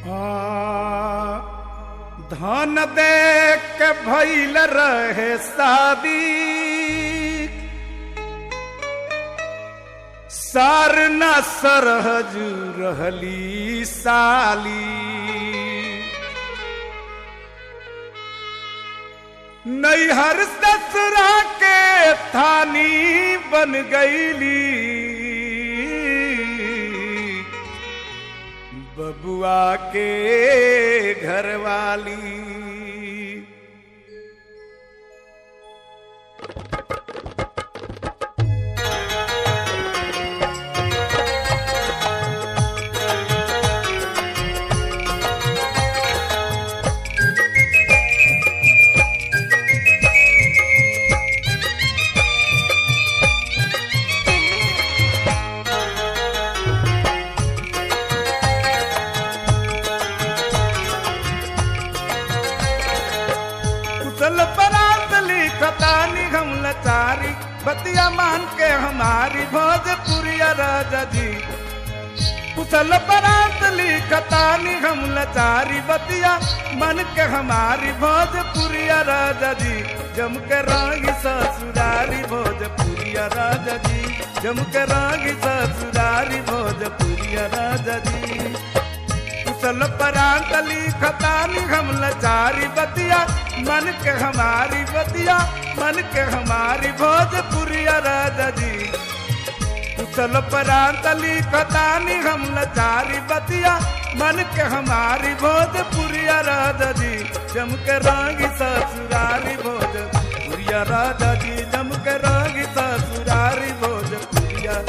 आ, धन देख के भैल रहे शादी सार न सरहज रहली साली नैहर ससुरा के थानी बन गईली बबुआ के घरवाली कुशल परात लिखता निगम लचारी बतिया मान के हमारी भोजपुरिया राजा जी कुशल परात लिखता निगम लचारी बतिया मन के हमारी भोजपुरिया राजा जी जम के रागी ससुरारी भोजपुरिया राजा जी जम के रागी ससुरारी भोजपुरिया राजा जी कुशल परांत लिखता निगम लचारी बतिया मन के हमारी बतिया मन के हमारी भोजपुरिया राजा जी कुशल परांत लिखता निगम लचारी बतिया मन के हमारी भोजपुरिया राजा जी जम के रागी ससुरारी भोजपुरिया राजा जी जम के रागी ससुरारी भोजपुरिया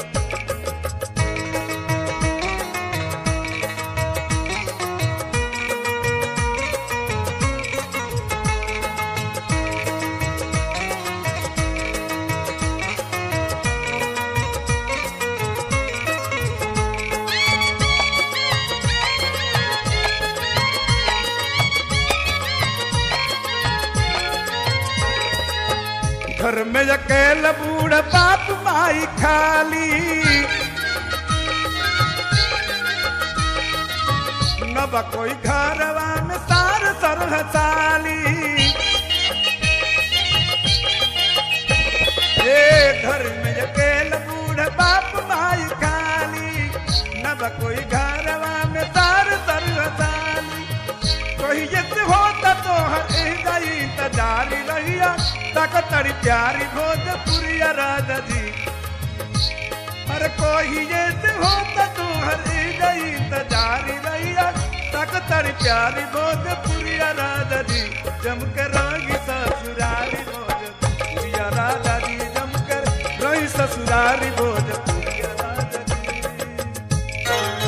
घर में अकेला बूढ़ बाप माई खाली न बा कोई घरवा में सार सरह साली ए घर में अकेला बूढ़ बाप माई खाली न बा कोई घरवा में सार सरह साली कोई जैसे होता तो हर जाई त जारी रहिया तक तड़ी प्यारी भोजपुरिया राजा जी हर कोई जैसे होता तो हर जाई त जारी रहिया तक तड़ी प्यारी भोजपुरिया राजा जी जम कर रागी ससुरारी भोजपुरिया राजा जी जम कर रही ससुरारी भोजपुरिया राजा जी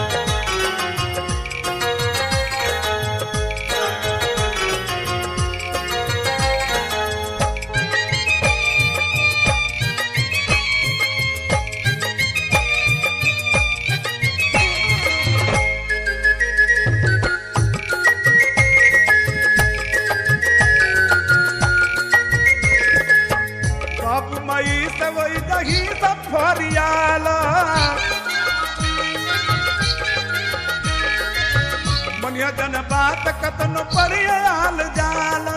बाप मई से वही दही सब फरियाला मनिया जन बात कतन परियाल जाला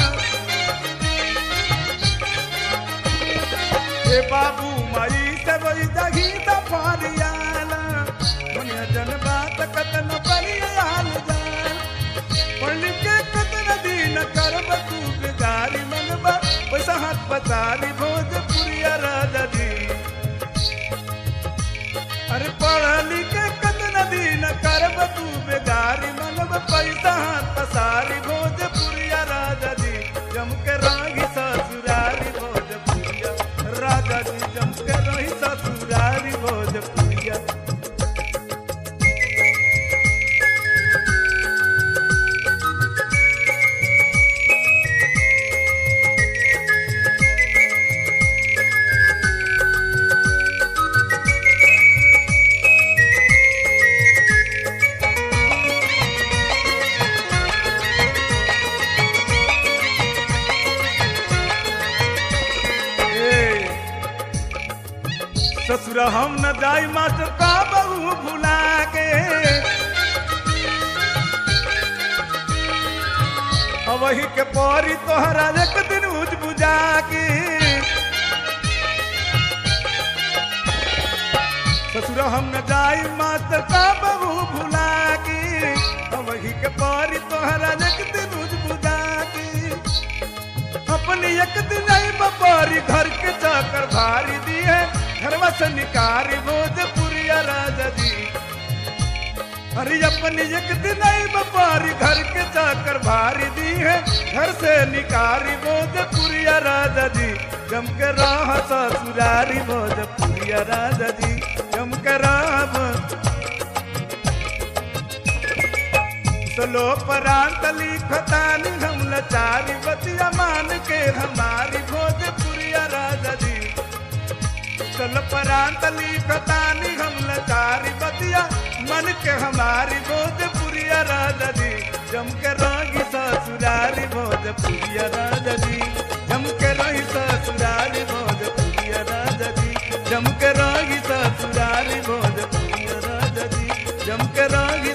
हे बाबू मई से वही दही सब फरियाला मनिया जन बात कतन परियाल जाला पढ़ के कतन दिन करब तू बिगारी मनबा पैसा हाथ पतारी भोजपुरिया राजा जी अरे पढ़ लिख के कतन दिन करब तू बेगारी मनब पैसा हाथ पसारी भोजपुरिया राजा जी जम के रागी ससुरारी भोजपुरिया राजा जी जम के रही ससुरारी भोजपुरिया ससुर हम न जाई मास्टर का बहू भुला के वही के परी तोहरा एक दिन उज बुझा की ससुर हम न जाई मात का बहू भुला की वही के परी तोहरा एक दिन उज बुझा की अपनी एक दिन आई बपारी घर के चाकर भारी दी है घरवा से निकारी भोजपुरिया राजा जी अरे अपनी एक दिन आई बपारी घर के चाकर भारी दी है घर से निकारी भोजपुरिया राजा जी जम के राह ससुरारी भोजपुरिया राजा जी जम के राह सलो परांत लिखतानी हम लचारी बतिया मान के हमारी भोजपुरिया राजा जी चल परांत लिखतानी हम लचारी बतिया मन के हमारी भोजपुरिया राजा जी जम के रही ससुरारी भोजपुरिया राजा जी जम के रही ससुरारी भोजपुरिया राजा जी जम के रही ससुरारी भोजपुरिया राजा जी जम के रही